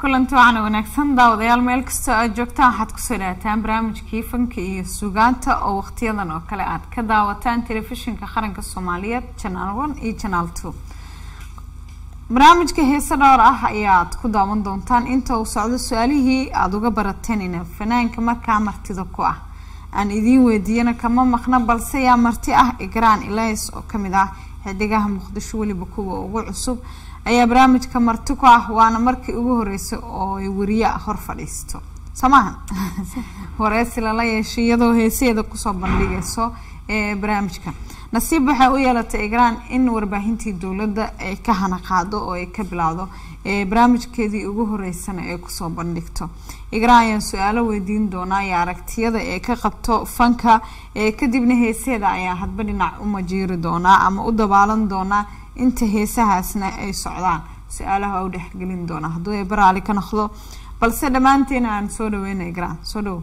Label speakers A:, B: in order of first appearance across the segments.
A: kulanti waxaana wanaagsan daawadayaal meel kastoo aad joogtaan waxaad kusoo dhawaataan barnaamijkii fanka iyo sugaanta oo waqtiyadan oo kale aad ka daawataan telefishinka qaranka soomaaliyeed janaal one iyo janaal two barnaamijka heese dhowr ah ayaad ku daawan doontaan inta uu socdo su-aalihii aada uga baratanina fanaanka markaa martida ku ah aan idiin weydiiyana kama maqna balse yaa marti ah igraan elis oo kamid ah xidigaha muqdisho weliba kuwa ugu cusub ayaa barnaamijka marti ku ah waana markii ugu horeysay oo ay wariye hor fadhiisto soo maaha wareysi lala yeeshay iyadoo heesaheeda kusoo bandhigayso ee barnaamijka nasiib waxay u yeelatay igraan in warbaahintii dowladda ay ka hana qaado oo ay ka bilowdo barnaamijkeedii ugu horeysana ay kusoo bandhigto igraan ayaan su-aalo weydiin doonaa iyo aragtiyada ee ka qabto fanka kadibna heesaheeda ayaa hadba dhinac u majiiri doonaa ama u dabaalan doonaa inta heesahaasna ay socdaan su-aalaha u dhexgelin doonaa hadduu ay baraali ka noqdo balse dhammaanteena aan soo dhaweyna igraan soo dhowo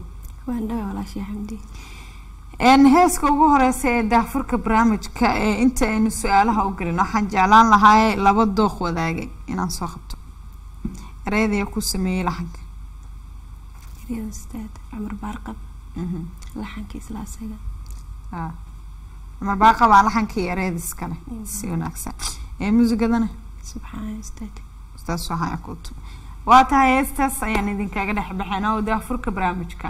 A: heeska ugu horeysa ee daafurka barnaamijka ee inta aynu su-aalaha u gelin waxaan jeclaan lahaa laba dooq wadaagay inaan soo qabto ereyadaya ku sameeyey laxanka
B: cumar baarqab laxanka isla asaga
A: cumar baarqab aa laxanka iyo ereyada iskale si wanaagsan ee muusigadana
B: subxaan ustaad
A: ustaas waxaa ku waa tahay heestaas ayaan idinkaga dhex baxeynaa oo daafurka barnaamijka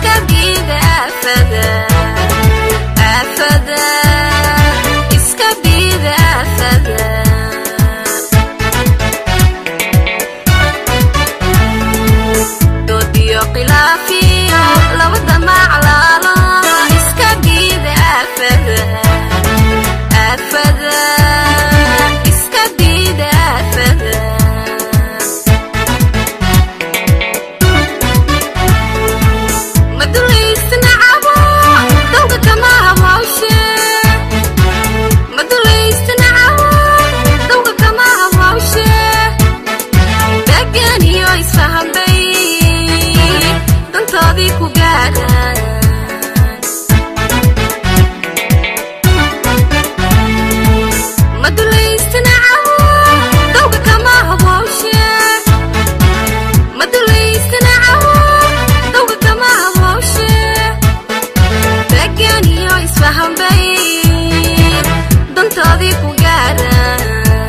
C: Iska
B: dantoodii ku gaaraan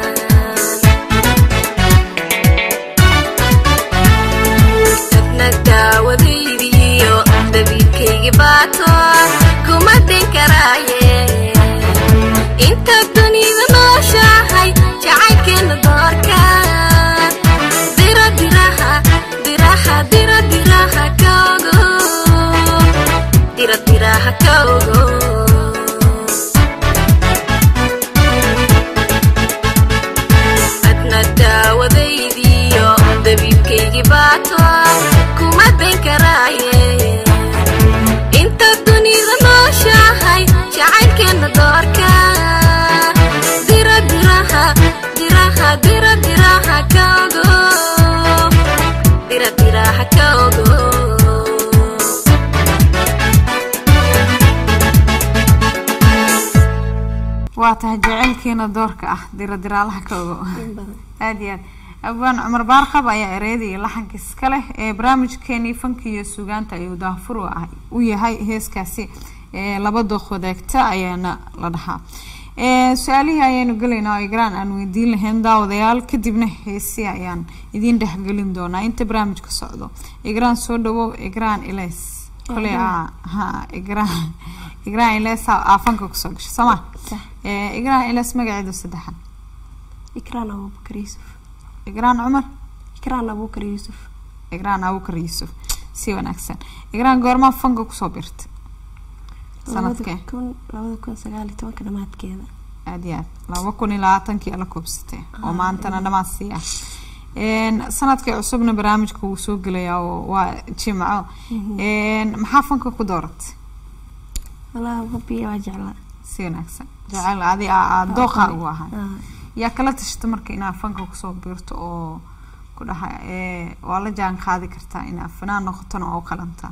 B: dadna daawadaydiiyo dabiibkaygi baato kuma din karaaye inta dunida nooshahay jacaylkeena doorka dira diraha diraha dira diraha kaogo dira diraha kaogo adna daawadaydiiyo dabiibkaygi baato kuma din karaaye inta dunida nooshahay jacaylkeena doorka dira diraha diraha dira diraha kaogo dira diraha kaogo
A: waa tahay jaceylkiina doorka ah diradiraalaha ka ogo aada iyo aad abwaan cumar baarqab ayaa ereyada iyo laxanka iska leh ee barnaamijkeenii fanka iyo sugaanta ayuu daafur u ah u yahay heeskaasi ee laba dooq wadaagta ayaana la dhahaa ee su-aalihii ayaanu gelaynaa oo igraan aan weydiin lahayn daawadayaal kadibna heesi ayaan idiin dhexgelin doonaa inta barnaamijka socdo igraan soo dhawow igraan ilays kole ha igraan igraan ilays aa fanka kusoo gashay sooma
B: Sax.
A: ee igraan ilays magaceedu saddexan
B: ikraan abubakar yuusuf
A: igraan cumar
B: ikraan abubakar yuusuf
A: igraan abukar yuusuf si wanaagsan igraan goormaa fanka kusoo birta sanadkee
B: labada kun labada kun sagaal iyo tobanka dhamaadkeeda
A: aad iyo aad laba kun iyo labaatankii ala koobsatay oo maantana dhammaan sii ah Een, sanadkii cusubna barnaamijka wuu soo gelayaa oo waa jimco Een, maxaa fanka ku dooratay
B: walaa hubiya waa jeclaa
A: si wanaagsan jacayl adi aad dooqa ugu ahay
B: Ah,
A: yaa kala tashata marka inaad fanka kusoo biirto oo ku dhaha ee, waa la jaan qaadi kartaa inaad fanaan noqotona oo qalantaa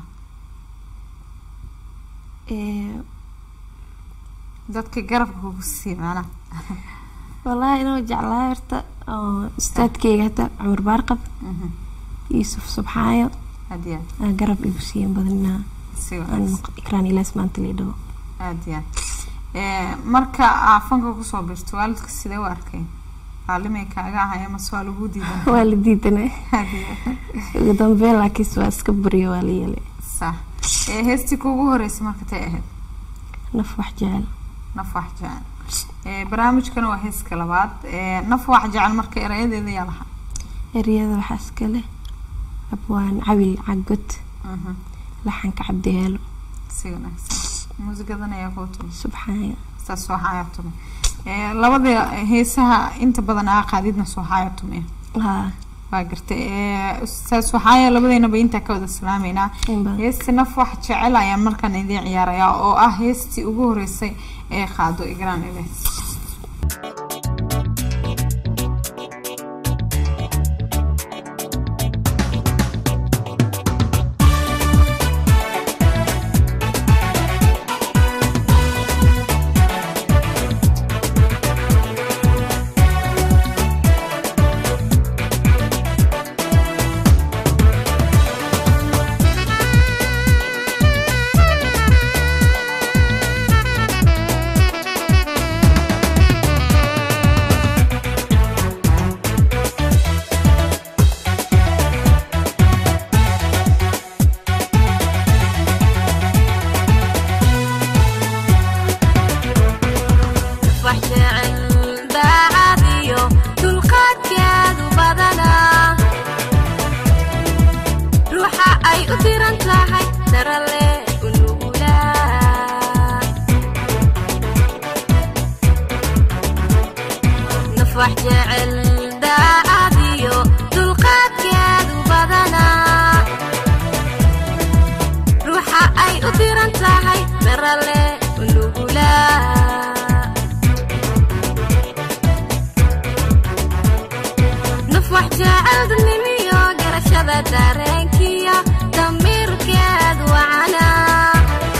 B: ee,
A: dadka garabka kugu sii maanaa
B: walaahi inuu jeclaa horta oo ustaadkeyga hata cumar baarqab
A: Mhm.
B: yuusuf subxaayo
A: aad iyo aad
B: aa garab igu siiyan badanaa
A: si
B: aan
A: wanaagsan
B: noq- ikraan ilaas maanta liidhawo
A: aad iyo aad Ee, marka aa fanka kusoo birto waalidka sidee u arkay caalimay kaaga ahay amase waa lagu diidan
B: waa la diidanay
A: aad iyo aad.
B: ugu dambeyn laakiinse waa iska buriyo waa la yeelay
A: sax ee heestii kuugu horeysay marka tay ahayd
B: naf wax jecel
A: naf wax jecel ee barnaamijkana waa heeska labaad ee naf wax jecel marka erayadeeda yaa lahaa
B: eryada waxaa iska leh abwaan cawil cagod
A: Mhm.
B: laxanka cabdiheelo
A: si wanaagsan muusigadan ayaa kuu tumi
B: subxaayo
A: saas soo xaaya tumi ee labada heesaha inta badan aa qaadidna soo xaaya tumi
B: haa
A: waa gartay ee saas waxaaya labadeynaba intaa ka wada salaameynaa
B: in badan
A: heesti naf wax jecel ayaan markaan idiin ciyaarayaa oo ah heestii ugu horeysay ee qaado igraan iles
B: wax jecel daacad iyo dulqaadkeedu badanaa ruuxa ay u diran tahay darale u nugulaa naf wax jecel daacad iyo dulqaadkeedu badanaa ruuxa ay u diran tahay darale u nugulaa naf wax jecel dadnimiyo garashada dareenkiya damiirkeed wacanaa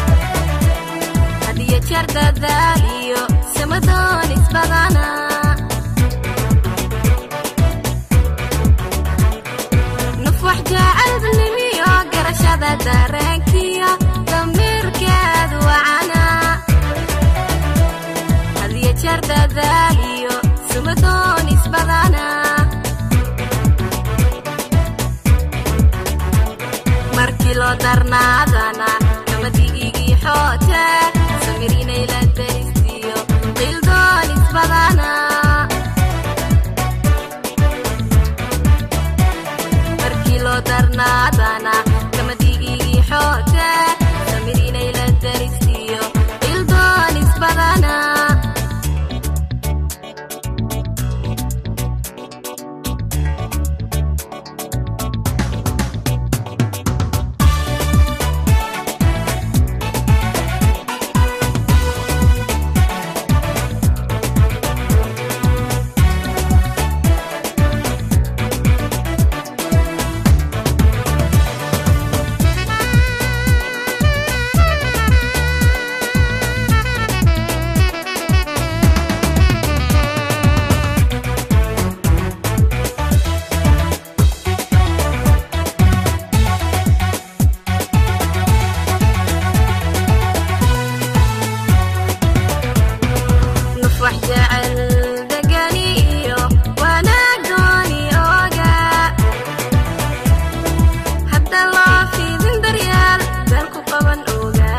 B: hadiyo jeer dadaal iyo samadoon isbadanaa naf wax jecel dadnimiyo garashada dareenkiya damiirkeed wacanaa hadiyo jeer dadaaliyo sumadoonis badana markii loo darnaadana kamadigigii xoote samirinay la daristiyo qildoonis badana markii loo darnaadana kamadigigii xoote samirinay la daristiyo qildoonis badana nuf wax jecel degani iyo wanaag dooni ooga hadda loo fiidin daryaal beel ku qaban oga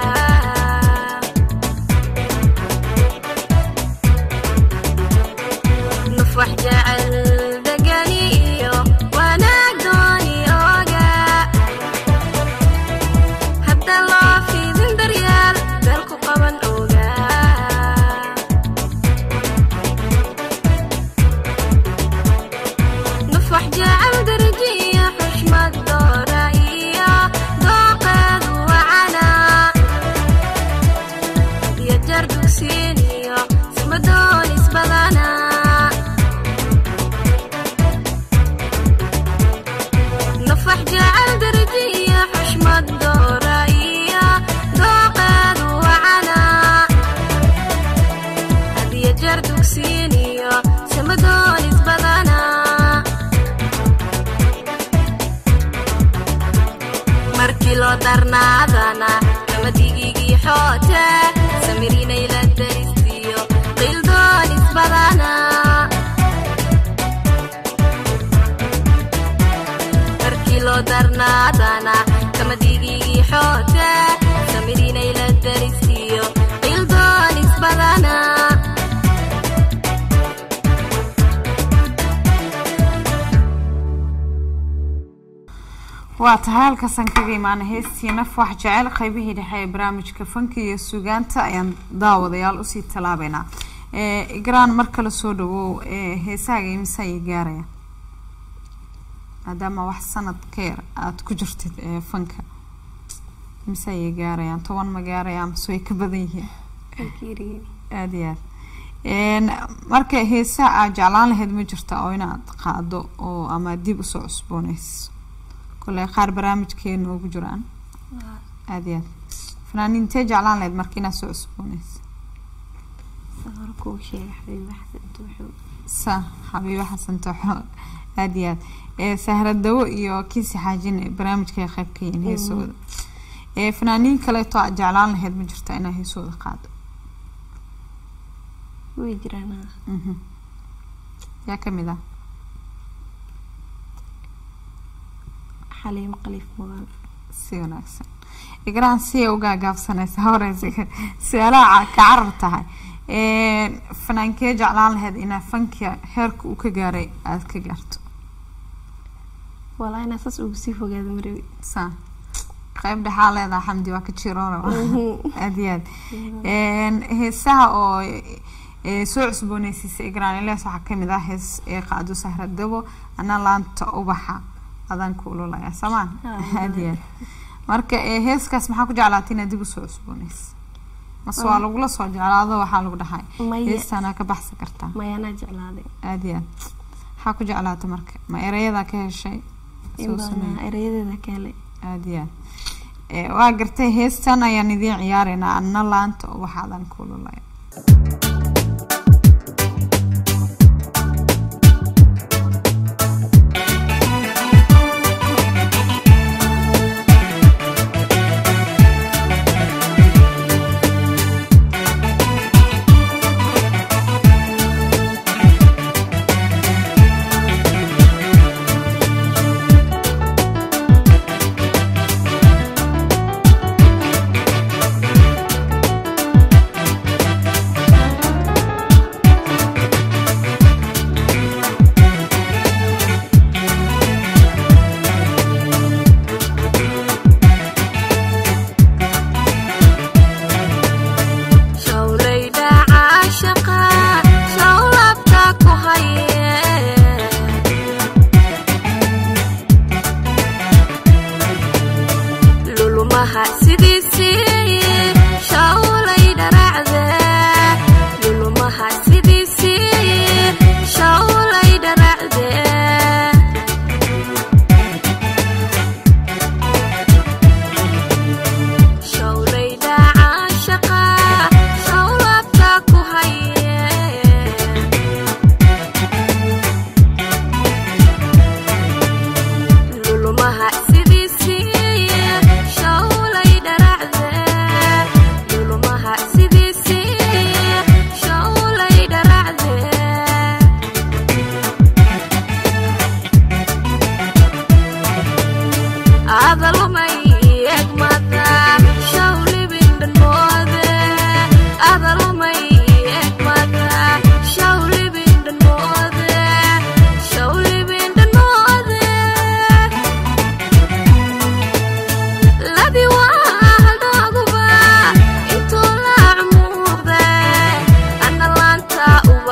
B: nuf wax jecel degani iyo wanaag dooni ooga hadda loo fiidin daryaal beel ku qaban oga نفح جعل درجية حشمة دورائية دوقد وعنا يجر دوكسينية سمدون اسبغانا نفح جعل درجية حشمة دورائية دوقد وعنا هدي جر دوكسينية سمدون اسبغانا markii loo darnaadana kamadigigii xoote samirinay la daristiyo qildoonis badana markii loo darnaadana kamadigigii xoote samirinay la daristiyo qildoonis badana
A: waa tahay halkaasaan kaga imaana heestii naf wax jecel qaybihii dhexe ee barnaamijka fanka iyo sugaanta ayaan daawadayaal usii talaabeynaa igraan mar kale soo dhawow heesahaaga imisa ayay gaaraya maadaama wax sanad ka yar aada ku jirtid ee fanka imisa ayay gaarayaan toban ma gaarayaan mase way ka badan yihiin aada iyo aad marka heesaha aad jeclaan lahayd ma jirta oo inaad qaado oo ama dib usoo cusbooneyso kole qaar barnaamijkeena ugu jiraan aada iyo aad fanaaniintee jeclaan lahayd marka inaad soo cusbooneyso sa xabiibo xasan tooxo aada iyo aad ee sahradawo iyo kiisi xaajin barnaamijkay qayb ka yihiin heesooda ee fanaaniin kaleeto aad jeclaan lahayd ma jirta inaad heesooda qaado
C: way jiraan
A: mhm yaa kamid ah
C: xaliimo qaliif mudan
A: si wanaagsan igraan siya ugaa gaabsanaysa horeysa su-aalaha ka carar tahay fanaankee jeclaan lahayd inaa fanka heerka uu ka gaaray aada ka gaarto
C: walaa inaa saas ugu sii fogaada marawi
A: sa qayb dhexaa leedaha xamdi waa ka jiroona aada iyo aad heesaha oo ee soo cusbooneysiisa igraan ilees waxaa kamid ah hees ee qaado sahradabo ana laanta ubaxa adaan ku ululaya samaan aada iyo aad marka ee heeskaas maxaa ku jeclaatay inaad dib usoo cusbooneysa mase waa lagula soo jeclaado waxaa lagu dhahay
C: Maya.
A: heestaana ka baxsan kartaa
C: mayaanaa jeclaaday
A: aada iyo aad maxaa ku jeclaata marka ma erayadaa ka heshay
C: in
A: soo
C: badanaa
A: sameey
C: erayadeeda ka helay
A: aada iyo aad ee waa gartay heestan ayaan idiin ciyaareynaa anna laanta ubaxa adaan ku ululaya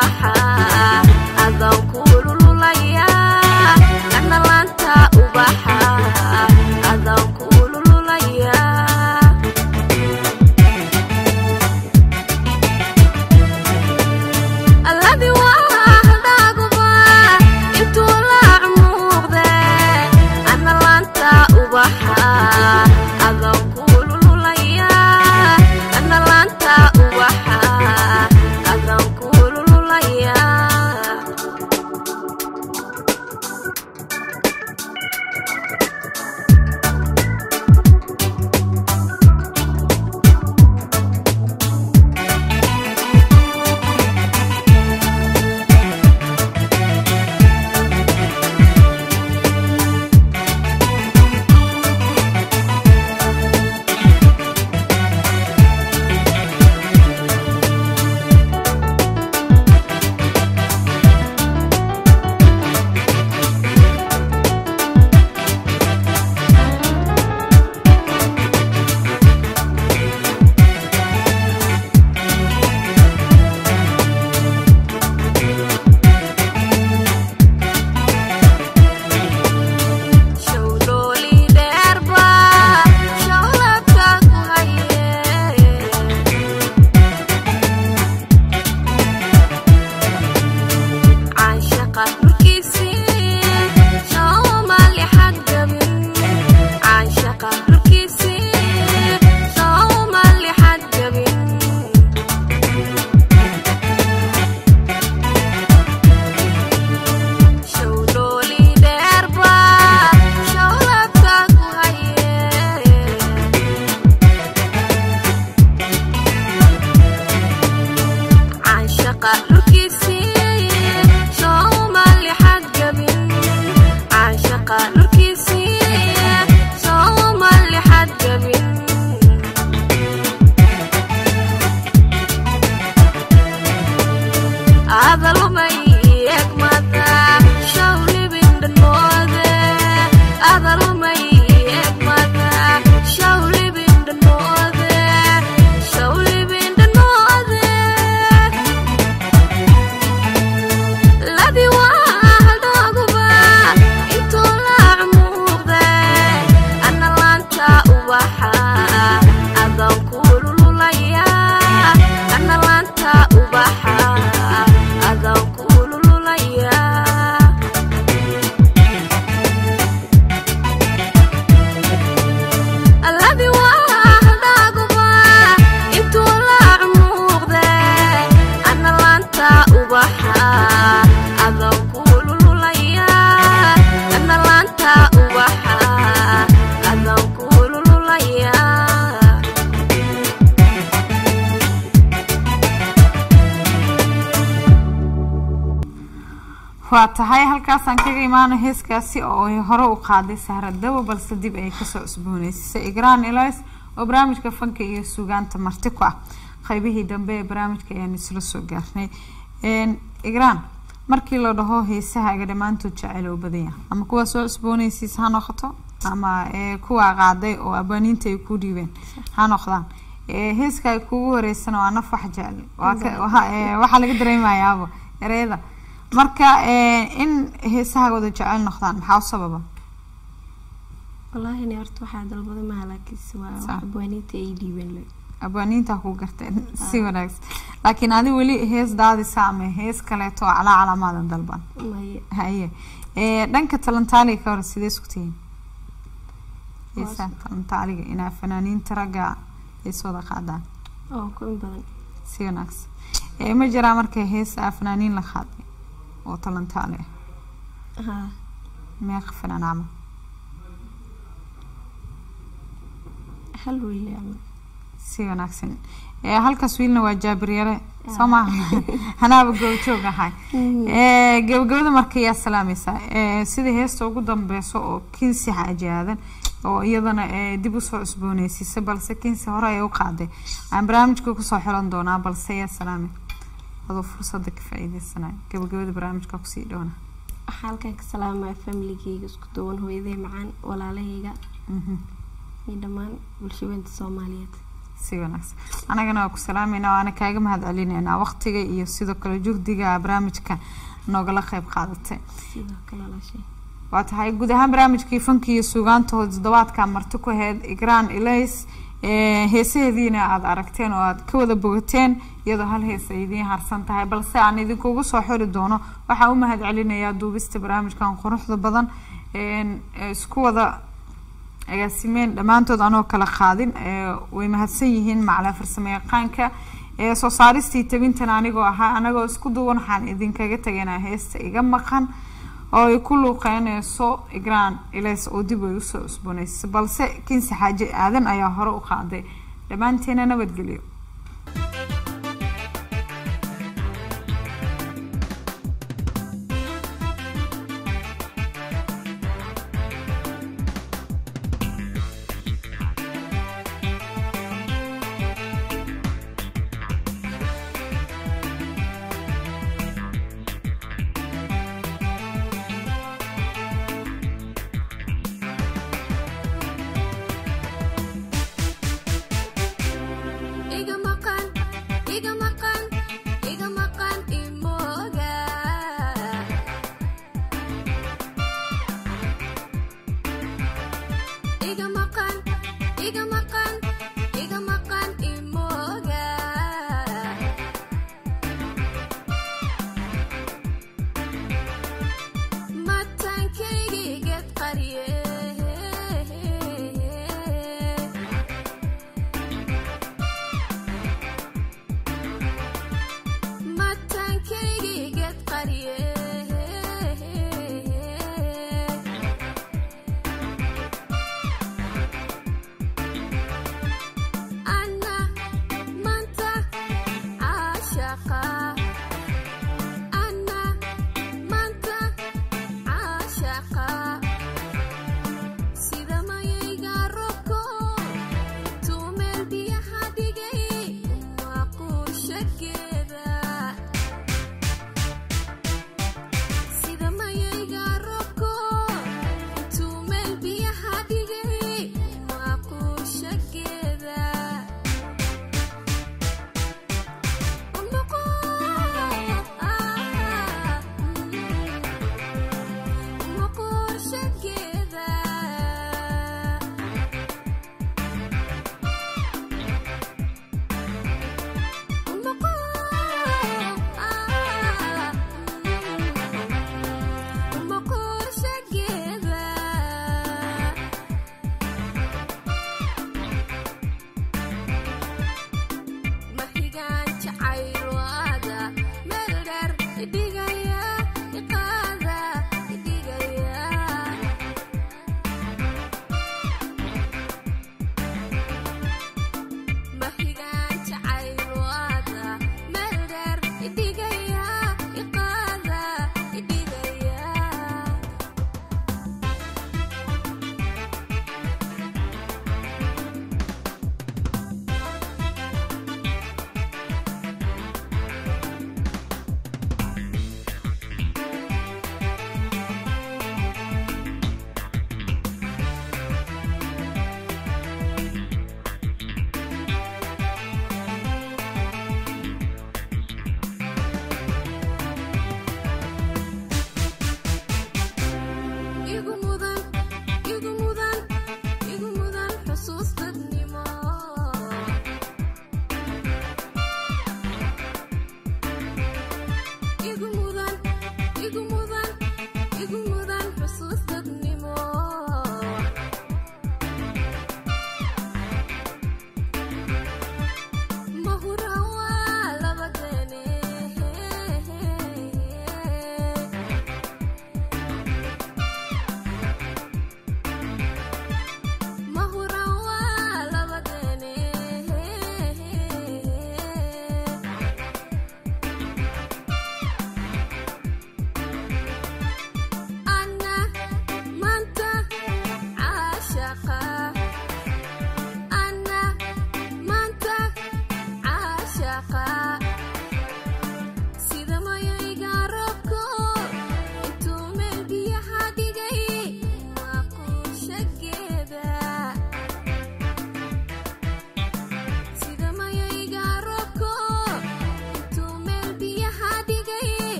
B: ubaxa adaan kulululaya ana laanta ubaxa adaan kulululaya alladii waa hadaaguba intuu laac muuqde ana laanta ubaxa adaan kulululaya ana laanta ubaxa adaan kulululaya showdhooli dheerba shawladka ku haye caashaqa dhulkiisii soomali xadgabin caashaqa dhulkiisii soomali xadgabin showdhooli dheerba shawladka ku haye caashaqa dhulkiisii soomali xadgabin caashaqa dhulkiisii soomali xadgabin adalumay egmada shawlibindhanoode adalumay egmada shawlibindhanoode shawlibindhanoode ladi waa haldhooguba intuu laac muuqde ana laanta ubaxa adaan kulululaya ana laanta ubaxa adaan kulululaya alladii waa haldhaaguba intuu laac muuqde ana laanta ubaxa adaan kulululaya ana laanta ubaxa adaan kulululaya
A: waa tahay halkaasaan kaga imaano heeskaasi oo ay hore u qaaday sahra dabo balse dib ay kasoo cusbooneysisay igraan elis oo barnaamijka fanka iyo sugaanta marti ku ah qaybihii dambe ee barnaamijka ayaan isla soo gaarnay igraan markii la dhaho heesahaaga dhammaantood jecel oo badanya ama kuwa soo cusbooneysiis ha noqoto ama ee kuwa qaaday oo abwaaniinta ay ku dhiibeen ha noqdaan ee heeska ay kugu horeysana waa naf wax jecel waa ka- waxa- ee, waxaa laga dareemayaaba ereyada marka ee, in heesaha wada jecel noqdaan maxaa u sababa
C: wallaahi ni horta waxaa dalbada maha laakiinse waa
A: Sax.
C: wax abwaaniinta ay dhiibeen le
A: abwaaniinta ku garteen si wanaagsan laakiin adi weli hees daadisa ama hees kaleeto oo calaa calaamaadan dalban
C: maye
A: haye ee, dhanka talantaaliga ka hor sidee isku tihiin heesaha talantaaliga inaa fanaaniinta ragga ay soo wada qaadaan
C: oo ku in badan
A: si wanaagsan ee, ma jiraa marka hees aa fanaaniin la qaaday oo talantaali ah
C: haa
A: meeqa fanaan camal
C: hal wiil camal
A: si wanaagsan ee, halkaas wiilna waa jaabiryare soo maaha hanaaba goobjoog ahay ee, gabagabada marka yaa salaamaysaa ee, sida heesta ugu dambeyso oo kinsi xaaji aadan oo iyadana ee, dib usoo cusbooneysiisay balse kinsi hore ay u qaaday aan barnaamijka kusoo xiran doonaa balse yaa salaamay adoo fursada ka faa'iideysanaya gabagabada barnaamijka kusii dhowna
C: waxaa halkan ka salaamaya familigeyga isku duwan hooyaday macaan walaalahayga
A: Mhm.
C: iyo dhammaan bulshaweynta soomaaliyeed
A: si wanaagsan anagana waa ku salaameynaa waana kaaga mahad celineynaa waqtiga iyo sidoo kale juhdiga barnaamijka noogala qeyb qaadatay
C: sidoo kale walaashay
A: waa tahay guud ahaan barnaamijkii fanki iyo suugaanta toddobaadka marti ku aheyd igraan ilays ee, heesaheediina aada aragteen oo aada ka wada bogateen iyadoo hal hees ay idiin harsan tahay balse aan idinkugu soo xiri doono waxaa u mahad celinayaa duubista barnaamijkan quruxda badan een, ee isku wada agaasimeen dhammaantood anoo kala qaadin ee, way mahadsan yihiin macalin farsamo yaqaanka ee soo saaristii tabintan anigoo ahaa anagoo isku duwan waxaan idinkaga tegaynaa heesta iga maqan oo ay ku luuqeyneyso igraan ilays oo dib ay usoo cusboneysay balse kinsi xaaji aadan ayaa hore u qaaday dhammaanteena nabadgelyo
B: iga maqan iga maqan iga maqan imooga iga maqan iga maqan iga maqan imooga matankaygi ged qariye matankaygi ged qariye anna manta caashaqa anna manta caashaqa sida mayayga robko tumeel biyaha dhigay waa quushageeda sida mayayga robko tumeel biyaha dhigay waa quushageeda mahigaan jacayl waada meel dheer dhigay